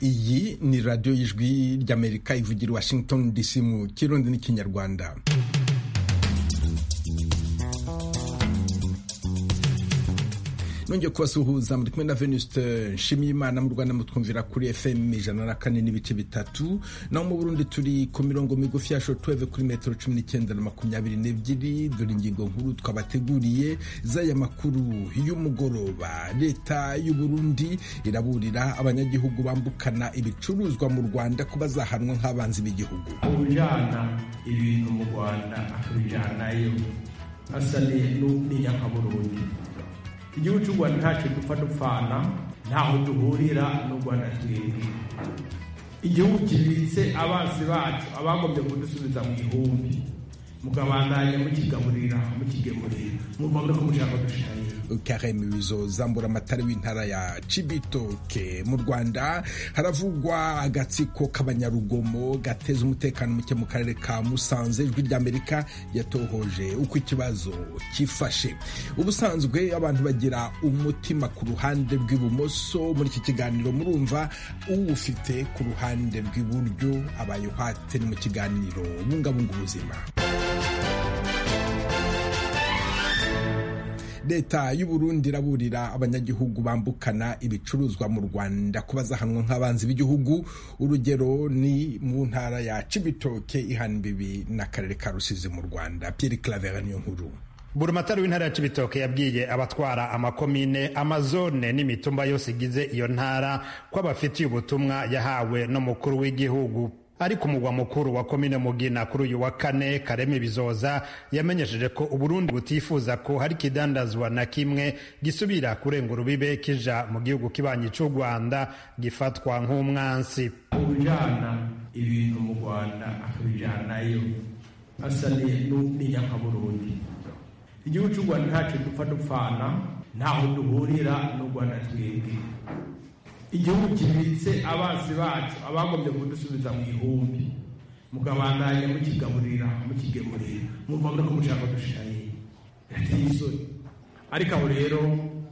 iyi ni radiyo y'ijwi ry'amerika ivugira washington dc mu kirundi n'ikinyarwanda nongeye kubasuhuza muri kumwe na venuste nshimiyimana mu rwanda mutwumvira kuri fm ijana na kane n'ibice bitatu naho mu burundi turi ku mirongo migufi ya shotuweve kuri metero cumi n'icyenda na makumyabiri n'ebyiri dore ingingo nkuru twabateguriye z'aya makuru y'umugoroba leta y'uburundi iraburira abanyagihugu bambukana ibicuruzwa mu rwanda ko bazahanwa nk'abanzi b'igihugu ujyana ibintu mu rwanda akabijyanayo asa n'inyankaburundi igihugu cy'u rwanda ntacyo dupfa dupfana ntaho duhurira n'u rwanda twebwe igihugu kibitse abansi bacu abagombye kudusubiza mu ihumbi mukabandanya mukigaburira mukigemurira muvuga ko mushaka dushirayo kareme bizozambura amatara w'intara ya cibitoke mu rwanda haravugwa agatsiko k'abanyarugomo gateza umutekano muke mu karere ka musanze ijwi ry'amerika yatohoje uko ikibazo cyifashe ubusanzwe abantu bagira umutima ku ruhande rw'ibumoso muri iki kiganiro murumva uwufite ku ruhande rw'iburyo abaye uhate mu kiganiro bungabunga ubuzima leta y'uburundi iraburira abanyagihugu bambukana ibicuruzwa mu rwanda ko bazahanwa nk'abanzi b'igihugu urugero ni mu ntara ya cibitoke ihana imbibi n'akarere ka rusizi mu rwanda pierre clavera niyo nkuru burumatari w'intara ya cibitoke yabwiye abatwara amakomine amazone n'imitumba yose igize iyo ntara ko abafitiye ubutumwa yahawe n'umukuru w'igihugu ari ku mugwa mukuru wa komine mugina kuri uyu wa kane kareme bizoza yamenyesheje ko uburundi butifuza ko hari ikidandazwa na kimwe gisubira kurenga urubibe kija mu gihugu kibanyi cy'u rwanda gifatwa nk'umwansi ujana ibintu mu rwanda akabijanayo asa n'inyankaburundi igihugu cy'u rwanda ntacyo dupfa dupfana ntaho duhurira n'u rwanda twebwe igihugu kibitse abansi bacu abagombye kudusubiza mu ihumbi mukabandanya mukigaburira mukigemurira muvuga ko mushaka dushirayo birateye isoni ariko aho rero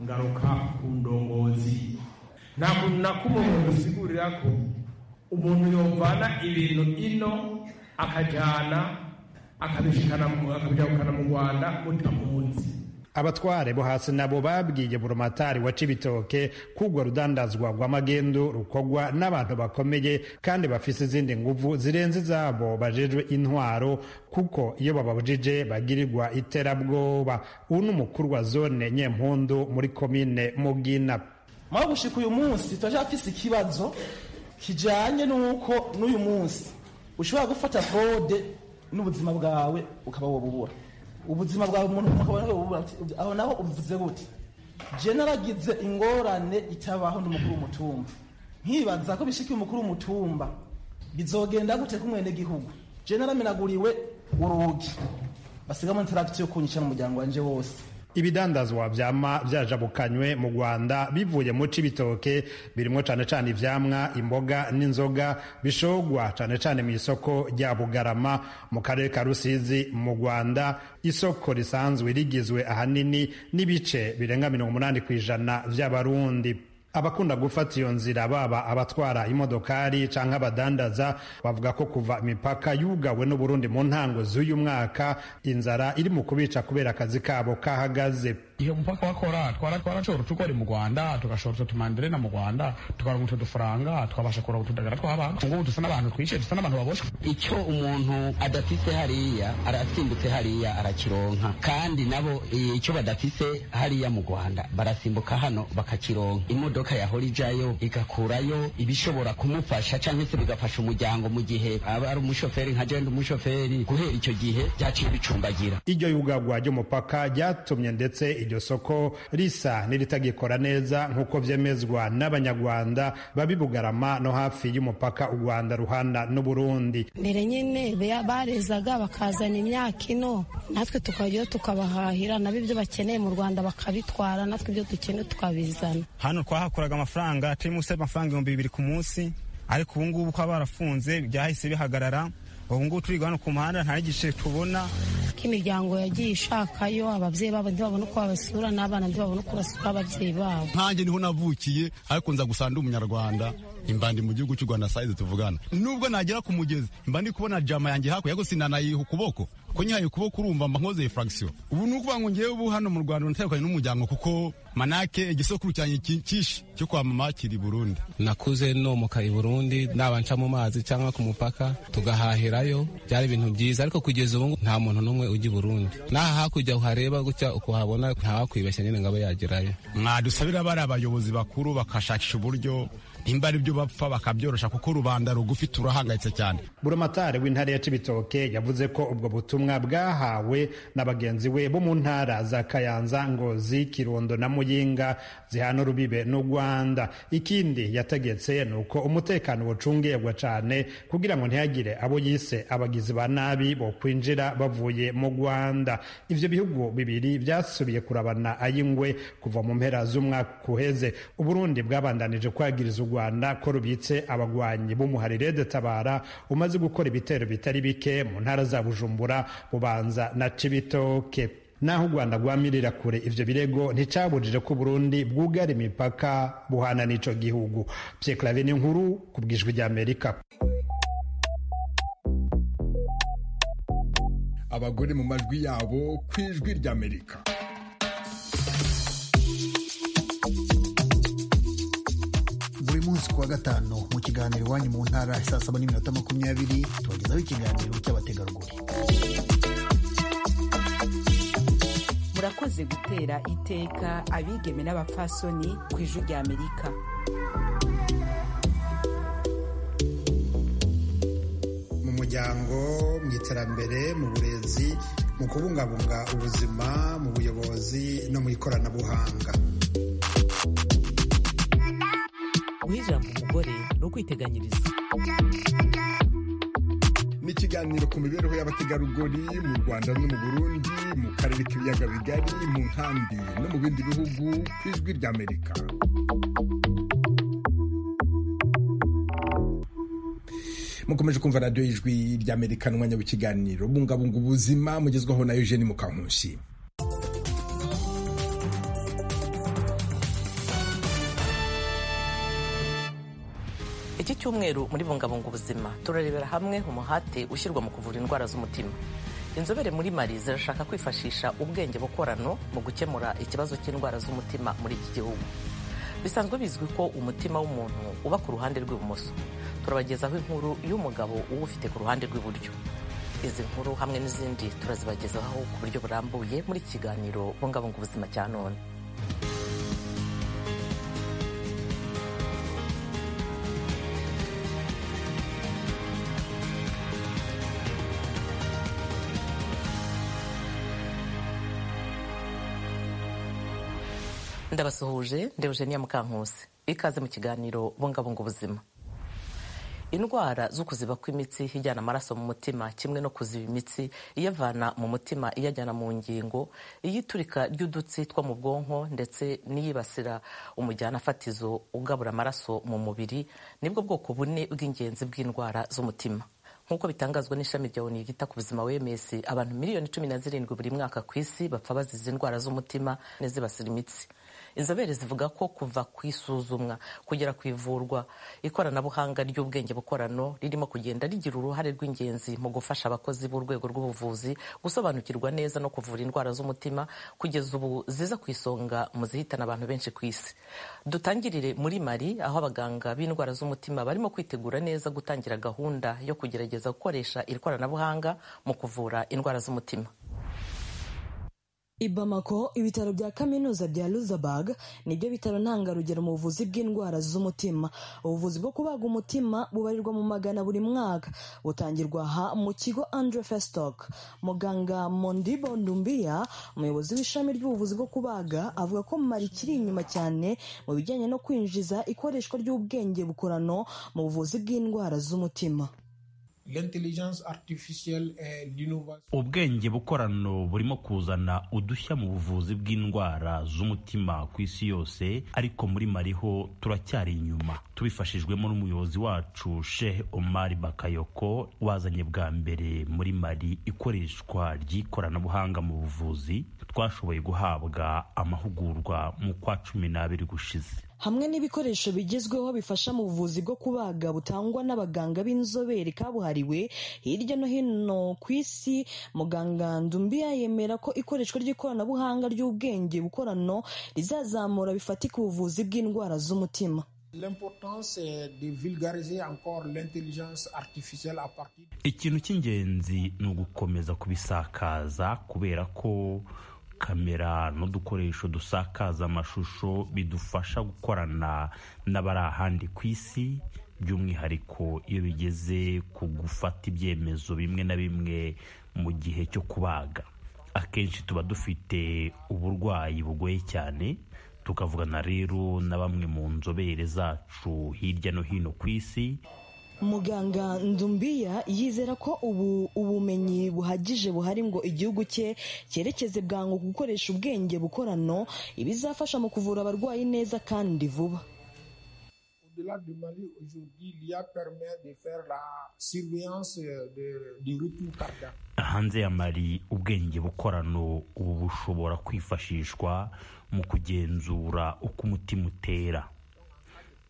ngaruka ku ndongozi ntabwo na kumwe umuntu usigurira ko umuntu yovana ibintu ino akajyana akabijyana mu rwanda mutamunsi abatware bo hasi nabo babwiye burumatari wa cibitoke kugwa rudandazwa rw'amagendo rukogwa n'abantu bakomeye kandi bafise izindi nguvu zirenze izabo bajejwe intwaro kuko iyo bababujije bagirirwa iterabwoba uyu ni umukuru wa zone nyempundu muri komine mugina mwaho gushika uyu munsi turacyafise ikibazo kijanye n'uko n'uyu munsi ushobora gufata frode n'ubuzima bwawe ukaba wobubura ubuzima bwawe umuntu aho naho ubivuze gute je naragize ingorane itabaho n'umukuru w'umutumba nkibaza ko bishikiye umukuru w'umutumba bizogenda gute kumwene gihugu je naramenaguriwe urugi basigamo interact yo kunyica n'umuryango wanje wose ibidandazwa vyama vyajabukanywe mu Rwanda bivuye mu cibitoke birimwo cane cane ivyamwa imboga n'inzoga bishogwa cane cane mu isoko rya Bugarama mu karere ka Rusizi mu Rwanda isoko risanzwe rigizwe ahanini n'ibice birenga 80 kw'ijana vy'abarundi abakunda gufata iyo nzira baba abatwara imodokari canke abadandaza bavuga ko kuva imipaka yugawe n'uburundi mu ntango z'uyu mwaka inzara iri mu kubica kubera akazi kabo kahagaze iyo mupaka wakora twarashobora utukori mu rwanda tugashora utumanderena mu rwanda tukaronka utu dufaranga twabasha kuronka utudagara tw'abantu ngubu dusa n'abantu twishe dusa n'abantu baboshwe icyo umuntu adafise hariya arasimbutse hariya arakironka kandi nabo icyo badafise hariya mu rwanda barasimbuka hano bakakironka imodoka imodoka yahora ijayo igakurayo ibishobora kumufasha cyangwa se bigafasha umuryango mu gihe aba ari umushoferi nka jenda umushoferi guhera icyo gihe byaciye bicumbagira iryo yugagwa ry'umupaka ryatumye ndetse iryo soko risa n'iritagikora neza nk'uko vyemezwa n'abanyarwanda babibugarama no hafi y'umupaka u rwanda ruhana n'uburundi mbere nyine barezaga bakazana imyaka ino natwe tukajyayo tukabahahira nabo ibyo bakeneye mu rwanda bakabitwara natwe ibyo dukeneye tukabizana hano twahakuye bakuraga amafaranga turi munsi y'amafaranga ibihumbi bibiri ku munsi ariko ubu ngubu ko barafunze byahise bihagarara ubu ngubu turi hano ku muhanda nta gice tubona k'imiryango yagiye ishakayo ababyeyi babo ntibabona uko babasura n'abana ntibabona uko basura ababyeyi babo nkanjye niho navukiye ariko nza gusa ndi umunyarwanda imbandi mu gihugu cy'u rwanda sayizi tuvugana nubwo nagera ku mugezi imbandi kubona jama yanjye hakurya gusa nanayiha ukuboko ko nyihaye ukuboko urumva mba nkoze furagisiyo ubu ni ukuvuga ngo ngewe ubu hano mu rwanda natandukanye n'umuryango kuko manake igisokuru cyanjye cyinshi cyo kwa mama kiri burundi nakuze nomoka i burundi naba nca mu mazi cyangwa ku mupaka tugahahirayo byari ibintu byiza ariko kugeza ubu nta muntu n'umwe ujya i burundi n'aha hakurya uhareba gutya ukuhabona ntawakwibeshya nyine ngo abe yagerayo mwadusabira bari abayobozi bakuru bakashakisha uburyo nimba ari byo bapfa bakabyorosha kuko rubanda rugufi turahangayitse cyane buramatari w'intara ya cibitoke yavuze ko ubwo butumwa bwahawe na bagenzi we bo mu ntara za kayanza ngozi kirundo na muyinga zihana urubibe n'u rwanda ikindi yategetse ni uko umutekano wucungirwa cyane kugira ngo ntihagire abo yise abagizi ba nabi bo kwinjira bavuye mu rwanda ivyo bihugu bibiri byasubiye kurabana ay'ingwe kuva mu mpera z'umwaka uheze uburundi bwabandanije kwagiriza u rwanda ko rubitse abagwanyi b'umuharire de tabara umaze gukora ibitero bitari bike mu ntara za bujumbura bubanza na cibitoke naho u rwanda rwamirira kure ivyo birego nticabujije ko burundi bwugara imipaka buhana n'ico gihugu pyeklave ni nkuru ku bwijwi rya amerika abagore mu majwi yabo ku ijwi ry'amerika buri munsi kuwa gatanu mu kiganiro iwanyu mu ntara saa saba n'iminota makumyabiri tubagezaho ikiganiro cy'abategarugori murakoze gutera iteka abigeme n'abapfasoni ku ijwi rya amerika mu muryango mu iterambere mu burezi mu kubungabunga ubuzima mu buyobozi no mu ikoranabuhanga guha ijambo umugore no kwiteganyiriza ni ikiganiro ku mibereho y'abategarugori mu rwanda no mu burundi mu karere k'ibiyaga bigari mu nkambi no mu bindi bihugu ku ijwi ry'amerika mukomeje kumva radiyo y'ijwi ry'amerika n'umwanya w'ikiganiro bungabunga ubuzima mugezwaho na eugene mukankusi iki cyumweru muri bungabunga ubuzima turarebera hamwe umuhate ushyirwa mu kuvura indwara z'umutima inzobere muri mari zirashaka kwifashisha ubwenge bukorano mu gukemura ikibazo cy'indwara z'umutima muri iki gihugu bisanzwe bizwi ko umutima w'umuntu uba ku ruhande rw'ibumoso turabagezaho inkuru y'umugabo uba ufite ku ruhande rw'iburyo izi nkuru hamwe n'izindi turazibagezaho ku buryo burambuye muri iki kiganiro bungabunga ubuzima cya none ndabasuhuje ndewugeniya mukankusi ikaze mu kiganiro bungabunga ubuzima indwara zo kuziba kw'imitsi ijyana amaraso mu mutima kimwe no kuziba imitsi iyavana mu mutima iyajyana mu ngingo iyiturika ry'udutsi two mu bwonko ndetse n'iyibasira umujyana fatizo ugabura amaraso mu mubiri nibwo bwoko bune bw'ingenzi bw'indwara z'umutima nk'uko bitangazwa n'ishami rya oni ryita ku buzima wms abantu miliyoni cumi na zirindwi buri mwaka ku isi bapfa bazize indwara z'umutima n'izibasira imitsi inzobere zivuga ko kuva ku isuzumwa kugera ku ivurwa ikoranabuhanga ry'ubwenge bukorano ririmo kugenda rigira uruhare rw'ingenzi mu gufasha abakozi b'urwego rw'ubuvuzi gusobanukirwa neza no kuvura indwara z'umutima kugeza ubu ziza ku isonga mu zihitana abantu benshi ku isi dutangirire muri mari aho abaganga b'indwara z'umutima barimo kwitegura neza gutangira gahunda yo kugerageza gukoresha iri koranabuhanga mu kuvura indwara z'umutima i Bamako ibitaro bya kaminuza bya Luxembourg nibyo bitaro ntangarugero mu buvuzi bw'indwara z'umutima ubuvuzi bwo kubaga umutima bubarirwa mu magana buri mwaka butangirwa aha mu kigo Andre Festock muganga Mondibo Ndumbiya umuyobozi w'ishami ry'ubuvuzi bwo kubaga avuga ko mari kiri inyuma cyane mu bijyanye no kwinjiza ikoreshwa ry'ubwenge bukorano mu buvuzi bw'indwara z'umutima ubwenge bukorano burimo kuzana udushya mu buvuzi bw'indwara z'umutima ku isi yose ariko muri mariho turacyari inyuma tubifashijwemo n'umuyobozi wacu shehe omari bakayoko wazanye bwa mbere muri mari ikoreshwa ry'ikoranabuhanga mu buvuzi twashoboye guhabwa amahugurwa mu kwa cumi n'abiri gushize hamwe n'ibikoresho bigezweho bifasha mu buvuzi bwo kubaga butangwa n'abaganga b'inzobere kabuhariwe hirya no hino ku isi muganga ndumbiya yemera ko ikoreshwa ry'ikoranabuhanga ry'ubwenge bukorano rizazamura bifatika ubuvuzi bw'indwara z'umutima ikintu cy'ingenzi ni ugukomeza kubisakaza kubera ko kamera n'udukoresho dusakaza amashusho bidufasha gukorana n'abari ahandi ku isi by'umwihariko iyo bigeze ku gufata ibyemezo bimwe na bimwe mu gihe cyo kubaga akenshi tuba dufite uburwayi bugoye cyane tukavugana rero na bamwe mu nzobere zacu hirya no hino ku isi muganga ndumbiya yizera ko ubu ubumenyi buhagije buhari ngo igihugu cye cyerekeze bwangu gukoresha ubwenge bukorano ibizafasha mu kuvura abarwayi neza kandi vuba hanze ya mari ubwenge bukorano ubu bushobora kwifashishwa mu kugenzura uko umutima utera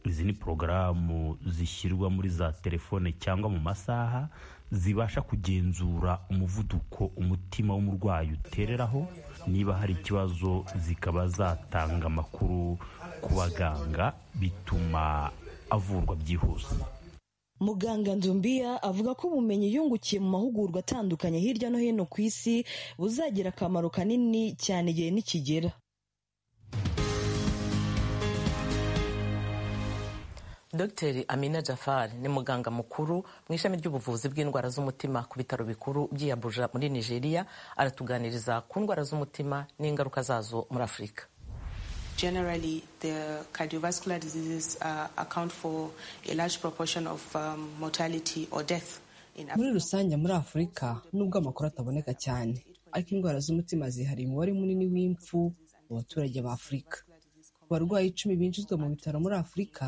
izi ni porogaramu zishyirwa muri za telefone cyangwa mu masaha zibasha kugenzura umuvuduko umutima w'umurwayi utereraho niba hari ikibazo zikaba zatanga amakuru ku baganga bituma avurwa byihuse muganga ndumbiya avuga ko ubumenyi yungukiye mu mahugurwa atandukanye hirya no hino ku isi buzagira akamaro kanini cyane igihe nikigera Dr Amina Jafar ni muganga mukuru mu ishami ry'ubuvuzi bw'indwara z'umutima ku bitaro bikuru by'i Abuja muri Nigeria aratuganiriza ku ndwara z'umutima n'ingaruka zazo muri Afurika Generally, the cardiovascular diseases uh, account for a large proportion of um, mortality or death. Muri rusange muri Afurika nubwo amakuru ataboneka cyane ariko indwara z'umutima zihariye umubare munini w'impfu mu baturage ba Afurika. Abarwayi icumi binjizwa mu bitaro muri Afurika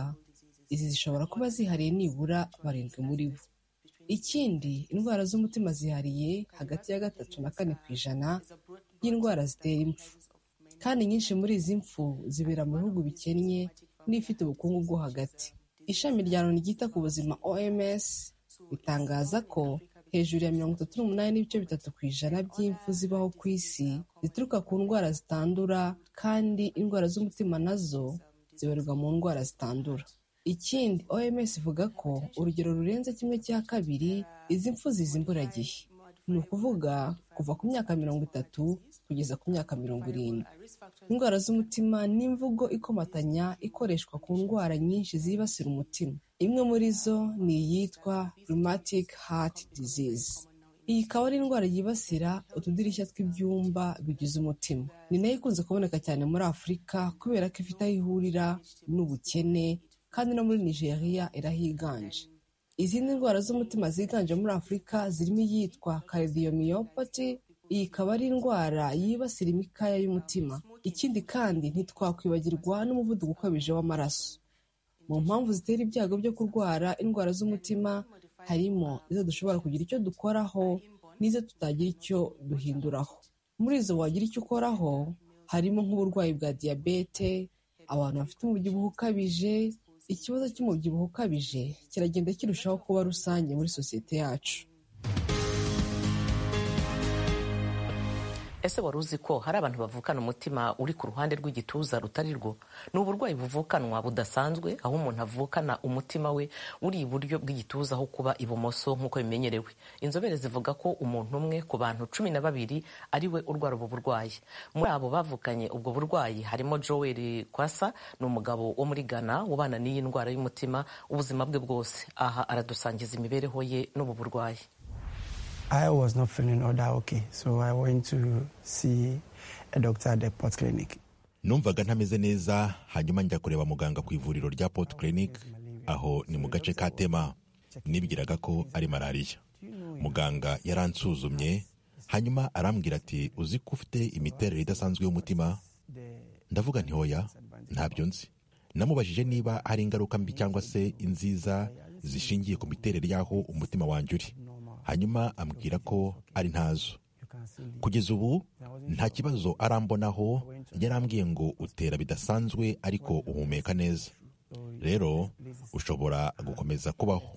izi zishobora kuba zihariye nibura barindwi muri bo ikindi indwara z'umutima zihariye hagati ya gatatu na kane ku ijana y'indwara zitera impfu kandi nyinshi muri izi mpfu zibera mu bihugu bikennye n'ifite ubukungu bwo hagati ishami rya loni ryita ku buzima oms ritangaza ko hejuru ya mirongo itatu n'umunani n'ibice bitatu ku ijana by'impfu zibaho ku isi zituruka ku ndwara zitandura kandi indwara z'umutima nazo zibarirwa mu ndwara zitandura ikindi oms ivuga ko urugero rurenze kimwe cya kabiri izi mpfu ziza imburagihe ni ukuvuga kuva ku myaka mirongo itatu kugeza ku myaka mirongo irindwi indwara z'umutima ni imvugo ikomatanya ikoreshwa ku ndwara nyinshi zibasira umutima imwe muri zo ni iyitwa rheumatic heart disease iyi ikaba ari indwara yibasira utudirishya tw'ibyumba bigize umutima ni nayo ikunze kuboneka cyane muri afurika kubera ko ifite aho ihurira n'ubukene kandi no muri nigeria irahiganje izindi ndwara z'umutima ziganje muri afurika zirimo iyitwa cardiomyopathy iyi ikaba ari indwara yibasira imikaya y'umutima ikindi kandi ntitwakwibagirwa n'umuvuduko ukabije w'amaraso mu mpamvu zitera ibyago byo kurwara indwara z'umutima harimo izo dushobora kugira icyo dukoraho n'izo tutagira icyo duhinduraho muri izo wagira icyo ukoraho harimo nk'uburwayi bwa diyabete abantu bafite umubyibuho ukabije ikibazo cy'umubyibuho ukabije kiragenda kirushaho kuba rusange muri sosiyete yacu ese wari uzi ko hari abantu bavukana umutima uri ku ruhande rw'igituza rutari rwo ni uburwayi buvukanwa budasanzwe aho umuntu avukana umutima we uri iburyo bw'igituza aho kuba ibumoso nk'uko bimenyerewe inzobere zivuga ko umuntu umwe ku bantu cumi na babiri ari we urwara ubu burwayi muri abo bavukanye ubwo burwayi harimo joel kwasa ni umugabo wo muri ghana ubana n'iyi ndwara y'umutima ubuzima bwe bwose aha aradusangiza imibereho ye n'ubu burwayi I was not feeling all that okay, so I went to see a doctor at the Port Clinic. numvaga ntameze neza hanyuma njya kureba muganga ku ivuriro rya port clinic aho ni mu gace ka tema nibwiraga ko ari malariya muganga yaransuzumye hanyuma arambwira ati uzi ko ufite imiterere idasanzwe y'umutima ndavuga nti hoya ntabyo nzi namubajije niba hari ingaruka mbi cyangwa se inziza zishingiye ku miterere y'aho umutima wanjye uri hanyuma ambwira ko ari ntazo kugeza ubu nta kibazo arambonaho yarambwiye ngo utera bidasanzwe ariko uhumeka neza rero ushobora gukomeza kubaho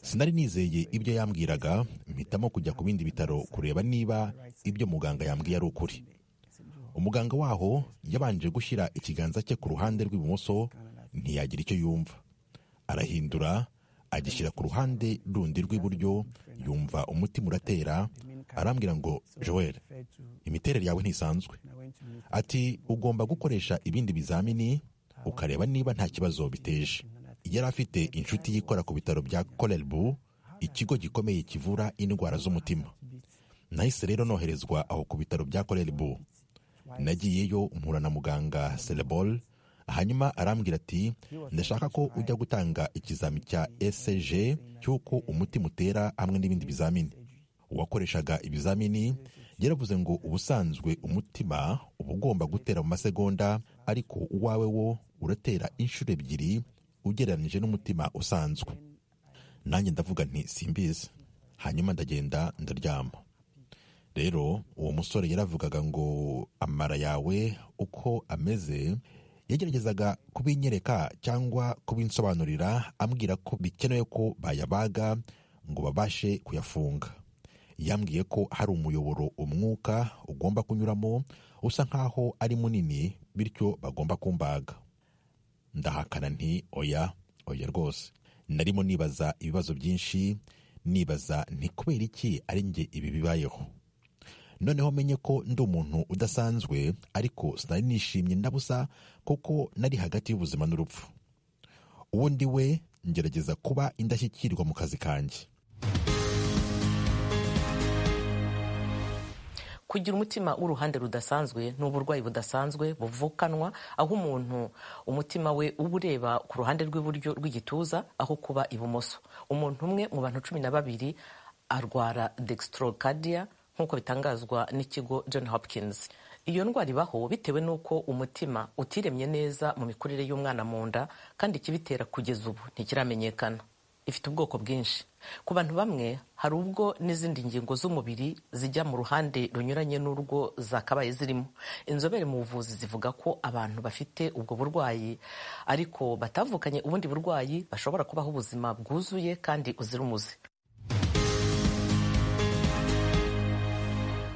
sinari nizeye ibyo yambwiraga mpitamo kujya ku bindi bitaro kureba niba ibyo muganga yambwiye ari ukuri umuganga waho yabanje gushyira ikiganza cye ku ruhande rw'ibumoso ntiyagira icyo yumva arahindura agishyira ku ruhande rundi rw'iburyo yumva umutima uratera arambwira ngo joel imiterere yawe ntisanzwe ati ugomba gukoresha ibindi bizamini ukareba niba nta kibazo biteje yari afite inshuti yikora ku bitaro bya korerbu ikigo gikomeye kivura indwara z'umutima nahise rero noherezwa aho ku bitaro bya korerbu nagiyeyo mpura na muganga serebol hanyuma arambwira ati ndashaka ko ujya gutanga ikizami cya ecg cy'uko umutima utera hamwe n'ibindi bizamini uwakoreshaga ibizamini yaravuze ngo ubusanzwe umutima uba ugomba gutera mu masegonda ariko uwawe wo uratera inshuro ebyiri ugereranyije n'umutima usanzwe nanjye ndavuga nti simbizi hanyuma ndagenda ndaryama rero uwo musore yaravugaga ngo amara yawe uko ameze yageragezaga kubinyereka cyangwa kubinsobanurira ambwira ko bikenewe ko bayabaga ngo babashe kuyafunga yambwiye ko hari umuyoboro umwuka ugomba kunyuramo usa nk'aho ari munini bityo bagomba kumbaga ndahakana nti oya oya rwose narimo nibaza ibibazo byinshi nibaza nti kubera iki ari njye ibi bibayeho noneho menye ko ndi umuntu udasanzwe ariko sinari nishimye ndabusa kuko nari hagati y'ubuzima n'urupfu ubundi we ngerageza kuba indashyikirwa mu kazi kanjye kugira umutima w'uruhande rudasanzwe ni uburwayi budasanzwe buvukanwa aho umuntu umutima we uba ureba ku ruhande rw'iburyo rw'igituza aho kuba ibumoso umuntu umwe mu bantu cumi na babiri arwara dextrokadiya nk'uko bitangazwa n'ikigo john hopkins iyo ndwara ibaho bitewe n'uko umutima utiremye neza mu mikurire y'umwana mu nda kandi ikibitera kugeza ubu ntikiramenyekana ifite ubwoko bwinshi ku bantu bamwe hari ubwo n'izindi ngingo z'umubiri zijya mu ruhande runyuranye n'urwo zakabaye zirimo inzobere mu buvuzi zivuga ko abantu bafite ubwo burwayi ariko batavukanye ubundi burwayi bashobora kubaho ubuzima bwuzuye kandi uzira umuze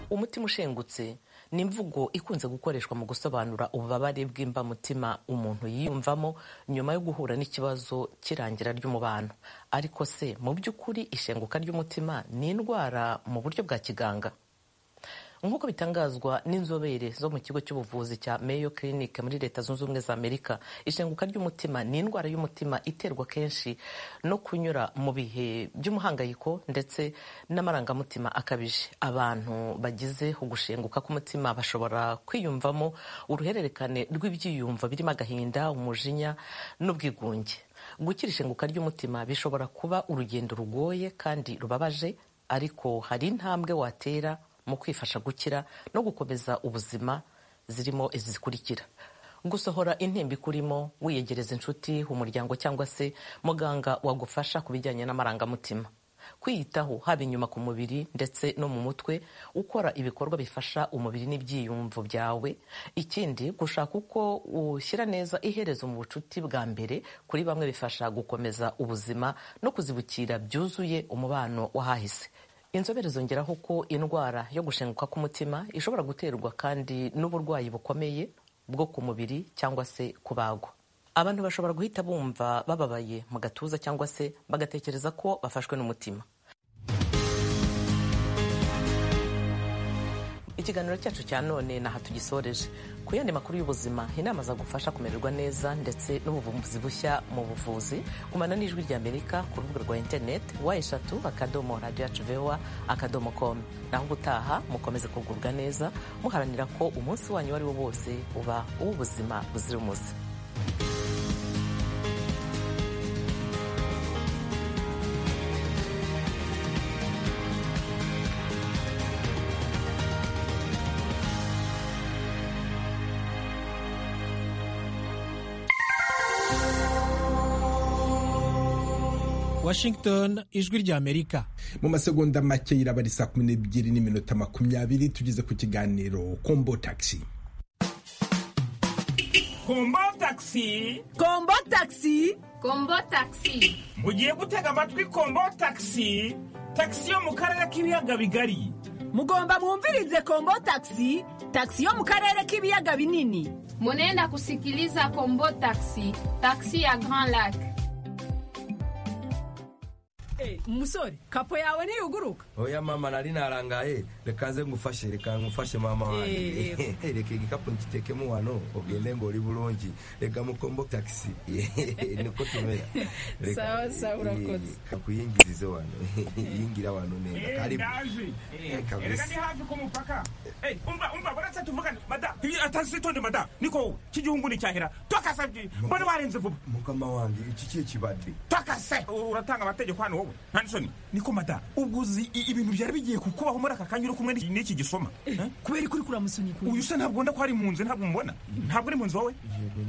umutima ushengutse ni imvugo ikunze gukoreshwa mu gusobanura ububabare bw'imbamutima umuntu yiyumvamo nyuma yo guhura n'ikibazo cy'irangira ry'umubano ariko se mu by'ukuri ishenguka ry'umutima ni indwara mu buryo bwa kiganga nk'uko bitangazwa n'inzobere zo mu kigo cy'ubuvuzi cya Mayo Clinic muri leta zunze ubumwe za amerika ishenguka ry'umutima ni indwara y'umutima iterwa kenshi no kunyura mu bihe by'umuhangayiko ndetse n'amarangamutima akabije abantu bagize ugushenguka k'umutima bashobora kwiyumvamo uruhererekane rw'ibyiyumvo birimo agahinda umujinya n'ubwigunge gukira ishenguka ry'umutima bishobora kuba urugendo rugoye kandi rubabaje ariko hari intambwe watera mu kwifasha gukira no gukomeza ubuzima zirimo izi zikurikira gusohora intimba ikurimo wiyegereza inshuti umuryango cyangwa se muganga wagufasha ku bijyanye n'amarangamutima kwiyitaho haba inyuma ku mubiri ndetse no mu mutwe ukora ibikorwa bifasha umubiri n'ibyiyumvo byawe ikindi gushaka uko ushyira neza iherezo mu bucuti bwa mbere kuri bamwe bifasha gukomeza ubuzima no kuzibukira byuzuye umubano w'ahahise inzobere zongeraho ko indwara yo gushenguka k'umutima ishobora guterwa kandi n'uburwayi bukomeye bwo ku mubiri cyangwa se kubagwa abantu bashobora guhita bumva bababaye mu gatuza cyangwa se bagatekereza ko bafashwe n'umutima ikiganiro cyacu cya none ni aha tugisoreje ku yandi makuru y'ubuzima inama zagufasha kumererwa neza ndetse n'ubuvumbuzi bushya mu buvuzi kumana n'ijwi ry'amerika ku rubuga rwa interineti wa eshatu akadomo radiyo yacu vewa akadomo komu naho ubutaha mukomeze kugubwa neza muharanira ko umunsi wanyu uwo ari wo wose uba uw'ubuzima buzira umuze Washington ijwi rya Amerika mu masegonda make yiraba ari saa kumi n'ebyiri n'iminota makumyabiri tugeze ku kiganiro kombo tagisi kombo tagisi kombo tagisi kombo tagisi mugiye gutega amatwi kombo tagisi tagisi yo mu karere k'ibiyaga bigari mugomba mwumvirize kombo tagisi tagisi yo mu karere k'ibiyaga binini munenda kusikiliza kombo tagisi tagisi ya grand lac umusore kapo yawe ntiyuguruka oya mama nari narangaye reka nze ngufashe reka ngufashe mama wanjye reka igikapu ngitekemo wano ugende ngo uri bulongi reka mukombo tagisi niko tumera sawa sawa urakoze kakuyingirize wano yingira wano neza karibu kabisa ni hafi ku mupaka umva umva baratse tuvugane mada atagisi tonde mada niko cy'igihungu ni cyahera twakasabye mbona warenze vuba mukama wanjye iki kiye kibadde twakase uratanga amategeko hano wowe hanisoni niko mada ubwo uzi ibintu byari bigiye kukubaho muri aka kanya uri kumwe n'iki gisoma kubera ikuri kuri amusoni uyu usa ntabwo ko ari mu nzu ntabwo mubona ntabwo uri mu nzu wowe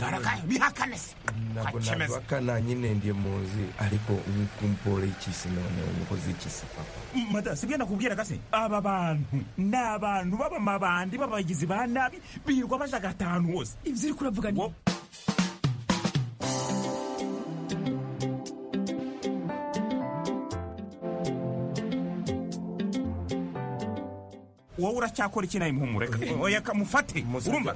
tarakaye bihakane se ntabwo nabakana nyine ndiye mu nzu ariko umukumpore ikisi none umukozi ikisi papa mada sibyo nakubwira gase aba bantu ni abantu b'abamabandi b'abagizi ba nabi birirwa bajagata ahantu hose ibyo uri kuravuga ni wowe uracyakora iki nawe muhumureka oya kamufate urumva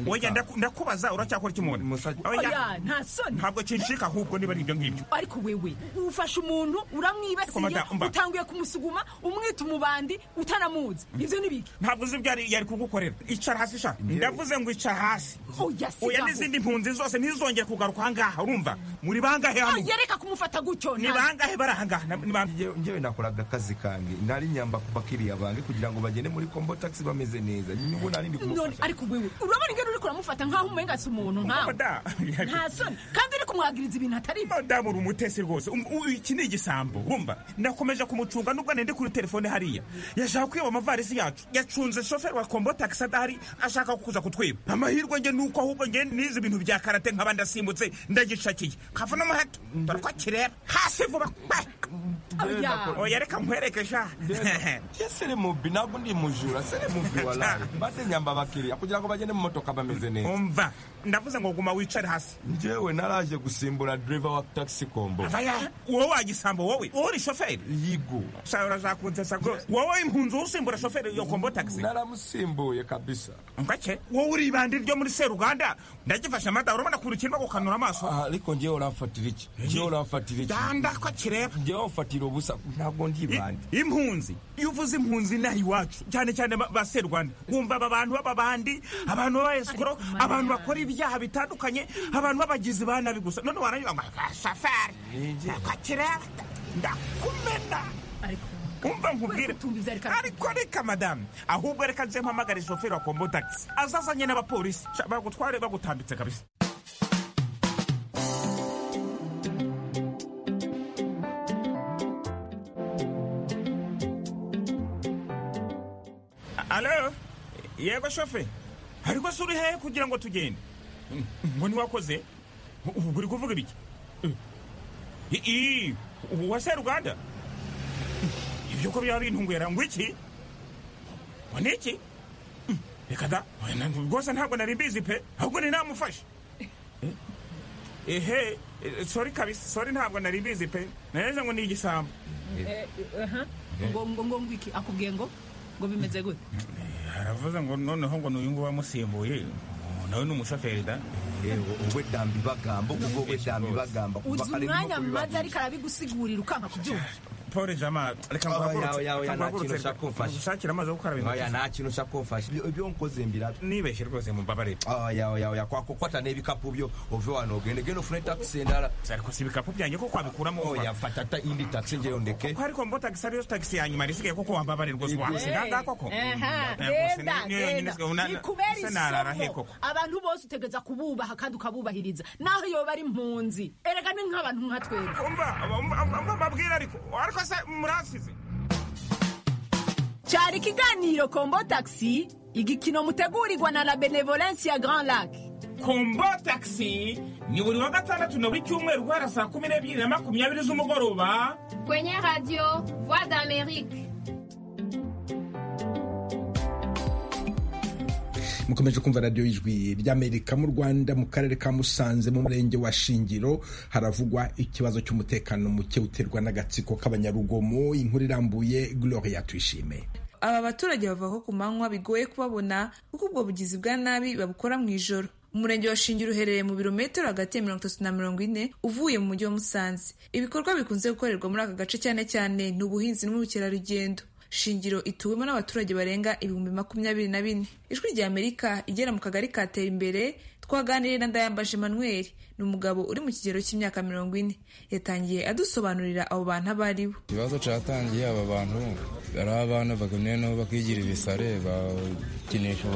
oya ndakubaza uracyakora iki mubona oya nta soni ntabwo kinshika ahubwo niba ari ibyo ngibyo ariko wewe ufashe umuntu uramwibasiye utanguye kumusuguma umwita umubandi utanamuzi ibyo ni biki ntabwo uzi ibyo yari kugukorera icara hasi sha ndavuze ngo icara hasi oya n'izindi mpunzi zose ntizongere kugaruka ahangaha urumva muri bangahe hano reka kumufata gutyo ni bangahe bari ahangaha njyewe nakoraga akazi kange nari nyamba ku bakiriya bange kugira ngo bagende muri kombo taxi bameze neza nyungu nari ndi kumufasha ariko wewe urabona ingero uri kuramufata nkaho umenga si umuntu nkawe nta soni kandi uri kumwagiriza ibintu atari byo madamu uri umutesi rwose iki ni igisambo wumva nakomeje kumucunga nubwo nende kuri telefone hariya yashaka kwiba amavarisi yacu yacunze shoferi wa kombo taxi adahari ashaka kuza kutwiba amahirwe nge nuko ahubwo nge nize ibintu bya karate nkaba ndasimbutse ndagishakiye kava no muheto dore ko kireba hasi vuba oya reka nkwerekesha yesere mubi ntabwo ndi muji ubujura sere mubi walayi maze nyamba abakiriya kugira ngo bagende mu modoka bameze neza umva ndavuze ngo guma wicare hasi njyewe naraje gusimbura driva wa taxi kombo wowe wagisambo wowe wowe uri shoferi yigo sa urazakunsesa rwose wowe impunzi usimbura shoferi yo kombo taxi naramusimbuye kabisa mbake wowe uri ibandi ryo muri seruganda ndagifashe amata urabona kuntu kirimo gukanura amaso ariko njyewe uramfatira iki njyewe uramfatira iki danda ko kireba njyewe umfatira ubusa ntabwo ndi ibandi impunzi iyo uvuze impunzi inaha iwacu cyane cyane ba serwanda wumva aba bantu b'ababandi abantu b'abayesikoro abantu bakora ibyaha bitandukanye abantu b'abagizi ba nabi gusa none warabiba ngo shafari kakireba ndakumena umva nkubwire ariko reka madamu ahubwo reka nze mpamagare shoferi wa kombo tagisi azazanye n'abapolisi bagutware bagutambitse kabisa alo yego shofe ariko si uri hehe kugira ngo tugende ngo ntiwakoze ubwo uri kuvuga ibiki ii wa seruganda ibyo ko byaba bintungwera ngo iki ngo ni iki reka da rwose ntabwo nari mbizi pe ahubwo ni namufashe ehe sori kabisa sori ntabwo nari mbizi pe nareze ngo ni igisambo ngo ngo ngwiki akubwiye ngo ngo bimeze gute aravuze ngo noneho ngo n'uyu nguyu wamusimbuye nawe ni umushoferi da wowe damba ibagamba ubwo wowe damba ibagamba uzi umwanya maze ariko arabigusigurira ukanga kubyumva pole jama reka nguhagurutse ushakira amazi yo gukora oya nta kintu ushaka kumfasha ibyo nkoze mbira nibeshye rwose mumbabarire oya oya oya kwakukota n'ibikapu byo uve wano ugende genda ufune taxi ndara ariko si ibikapu byanjye ko kwabikuramo oya fata ta indi taxi ngeyo ndeke ko ariko mbo taxi ariyo taxi ya nyuma risigaye koko wambabarire rwose wamusiga ngaha koko genda genda kubera isoko abantu bose utegereza kububaha kandi ukabubahiriza naho yoba ari impunzi erega ni nk'abantu nka twebwe umva mbabwira ariko ariko se murasize cyari ikiganiro kombo tagisi igikino mutegurirwa na la benevolensi ya grand lac kombo taxi ni buri wa gatandatu na buri cyumweru guhera saa kumi n'ebyiri na makumyabiri z'umugoroba kwenye radio voix d'amerique mukomeje kumva radiyo y'ijwi ry'amerika mu rwanda mu karere ka musanze mu murenge wa shingiro haravugwa ikibazo cy'umutekano muke uterwa n'agatsiko k'abanyarugomo inkuru irambuye gloria tuyishime aba baturage bava ku manywa bigoye kubabona kuko ubwo bugizi bwa nabi babukora mu ijoro umurenge wa shingiro uherereye mu birometero hagati ya mirongo itatu na mirongo ine uvuye mu mujyi wa musanze ibikorwa bikunze gukorerwa muri aka gace cyane cyane ni ubuhinzi n'ubukerarugendo shingiro ituwemo n'abaturage barenga ibihumbi makumyabiri na bine ijwi rya amerika igera mu kagari katera imbere twaganiriye na ndayambaje manuel ni umugabo uri mu kigero cy'imyaka mirongo ine yatangiye adusobanurira abo bantu abo ari bo ikibazo cyatangiye aba bantu ari abana bagumye naho bakigira ibisare bakinisha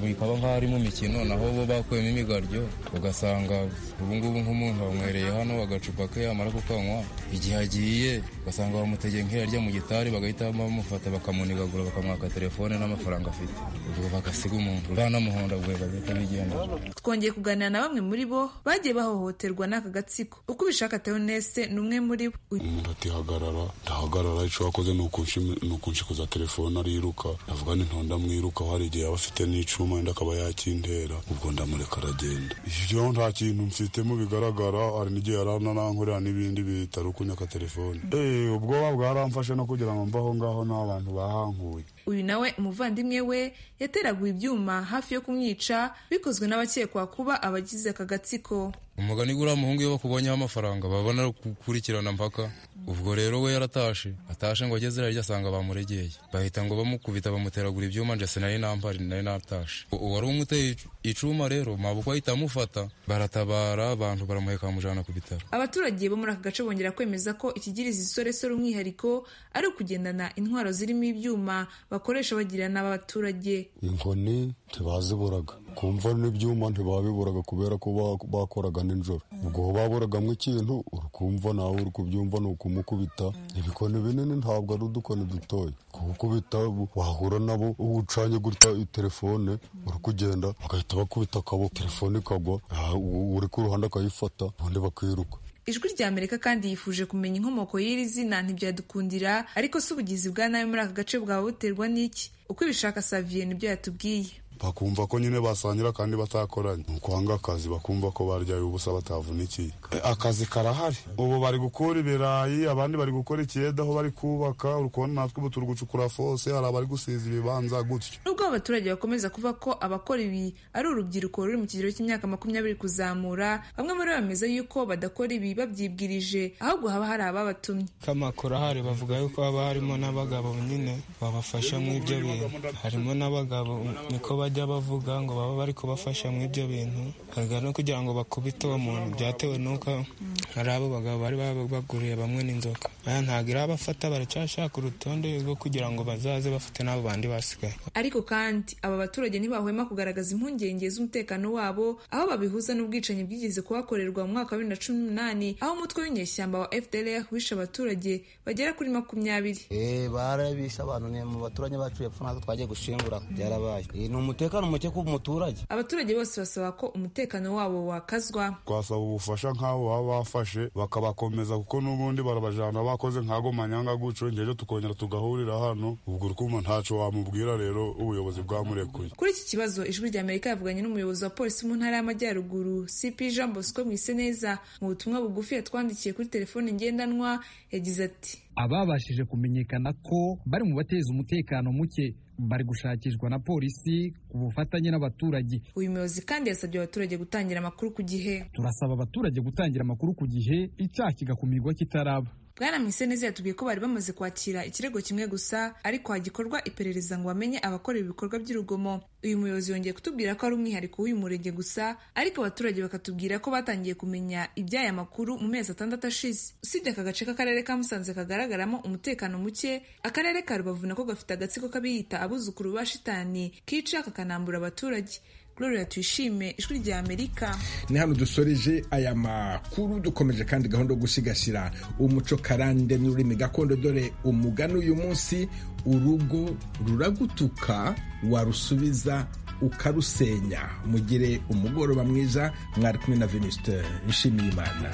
bikaba nk'aho ari mu mikino naho bo bakuyemo imigaryo ugasanga ubungubu nk'umuntu bamwereye hano agacupa ke yamara kukanywa igihe agiye ugasanga bamutegeye nk'irarya mu gitari bagahita bamufata bakamunigagura bakamwaka telefone n'amafaranga afite ubwo bagasiga umuntu banamuhonda bwe bagahita bigendera twongeye kuganira na bamwe muri bo bagiye bahohoterwa n'aka gatsiko uko ubishaka teonese ni umwe muri bo ndatihagarara ndahagarara icyo wakoze ni ukunshikuza telefone ariruka ndavuga ni ntonda mwiruka hari igihe yaba afite n'icuma wenda akaba yakintera ubwo ndamureka aragenda ibyo nta kintu mfitemo bigaragara hari n'igihe yarananankorera n'ibindi bitari ukunyaka telefone eee ubwoba bwaramfashe no kugira ngo mvaho ngaho n'abantu bahankuye uyu nawe umuvandimwe we yateraguye ibyuma hafi yo kumwica bikozwe n'abakekwa kuba abagize aka gatsiko umugani guriya muhungu iyo bakubonyeho amafaranga babona gukurikirana mpaka ubwo rero we yaratashe atashe ngo ageze irarya asanga bamuregeye bahita ngo bamukubita bamuteragura ibyuma njye sinari nampari nari natashe uwari umuteye icuma rero mabukwa ahita amufata baratabara abantu baramuheka bamujyana ku bitaro abaturage bo muri aka gace bongera kwemeza ko ikigiriza isoresore umwihariko ari ukugendana intwaro zirimo ibyuma bakoresha bagirana n'abaturage inkoni ntibaziburaga kumva n'ibyuma ntibabiburaga kubera ko bakoraga nijoro ubwo baburagamo ikintu urukumva nawe uri kubyumva ni ukumukubita ibikoni binini ntabwo ari udukoni dutoya kumukubita wahura nabo ucanye gutya telefone uri kugenda bagahita bakubita akaboko telefone ikagwa uri ku ruhande akayifata ubundi bakiruka ijwi rya amerika kandi yifuje kumenya inkomoko y'iri zina ntibyadukundira ariko si ubugizi bwa nabi muri aka gace bwaba buterwa n'iki uko ibishaka saviye nibyo yatubwiye bakumva ko nyine basangira kandi batakoranye ni ukwanga akazi bakumva ko baryaye ubusa batavunikiye akazi karahari ubu bari gukura ibirayi abandi bari gukora ikiyeda aho bari kubaka uri kubona natwe ubu turi gucukura fose hari abari gusiza ibibanza gutyo nubwo abaturage bakomeza kuvuga ko abakora ibi ari urubyiruko ruri mu kigero cy'imyaka makumyabiri kuzamura bamwe muri bo bameze yuko badakora ibi babyibwirije ahubwo haba hari ababatumye k'amakuru ahari bavuga yuko haba harimo n'abagabo nyine babafasha mu ibyo bintu harimo n'abagabo niko bari bajya bavuga ngo baba bari kubafasha mu ibyo bintu hagaragara no kugira ngo bakubite uwo muntu byatewe n'uko hari abo bagabo bari baguriye bamwe n'inzoka aya ntabwo irabafata baracyashaka urutonde rwo kugira ngo bazaze bafate n'abo bandi basigaye ariko kandi aba baturage ntibahwema kugaragaza impungenge z'umutekano wabo aho babihuza n'ubwicanyi bwigeze kuhakorerwa mu mwaka wa bibiri na cumi n'umunani aho umutwe w'inyeshyamba wa fdr wishe abaturage bagera kuri makumyabiri barabishe abantu mu baturage bacu yapfa natwe twagiye gushingura byarabaye umutekano muke ku muturage abaturage bose basaba ko umutekano wabo wakazwa twasaba ubufasha nk'abo baba bafashe bakabakomeza kuko n'ubundi barabajana bakoze nk'ago manyanga guco ngejo tukongera tugahurira hano ubwo urikuma ntaco wamubwira rero ubuyobozi bwamurekuye kuri iki kibazo ijwi rya amerika yavuganye n'umuyobozi wa polisi mu ntara y'amajyaruguru cp jean bosco mwiseneza mu butumwa bugufi yatwandikiye kuri telefone ngendanwa yagize ati ababashije kumenyekana ko bari mu bateza umutekano muke bari gushakishwa na polisi ku bufatanye n'abaturage uyu muyobozi kandi yasabye abaturage gutangira amakuru ku gihe turasaba abaturage gutangira amakuru ku gihe icyaha kigakumirwa kitaraba bwana mwiseneza yatubwiye ko bari bamaze kwakira ikirego kimwe gusa ariko hagikorwa iperereza ngo bamenye abakora ibikorwa by'urugomo uyu muyobozi yongeye kutubwira ko ari umwihariko w'uyu murenge gusa ariko abaturage bakatubwira ko batangiye kumenya iby'aya makuru mu mezi atandatu ashize usibye aka gace k'akarere ka musanze kagaragaramo umutekano muke akarere ka rubavu nako gafite agatsiko k'abiyita abuzukuru ba shitani kica kakanambura abaturage gloria tuyishime ijwi rya amerika ni hano dusoreje aya makuru dukomeje kandi gahunda yo gusigasira umuco karande n'ururimi gakondo dore umugani uyu munsi urugo ruragutuka warusubiza ukarusenya mugire umugoroba mwiza mwari kumwe na veniste nshimiyimana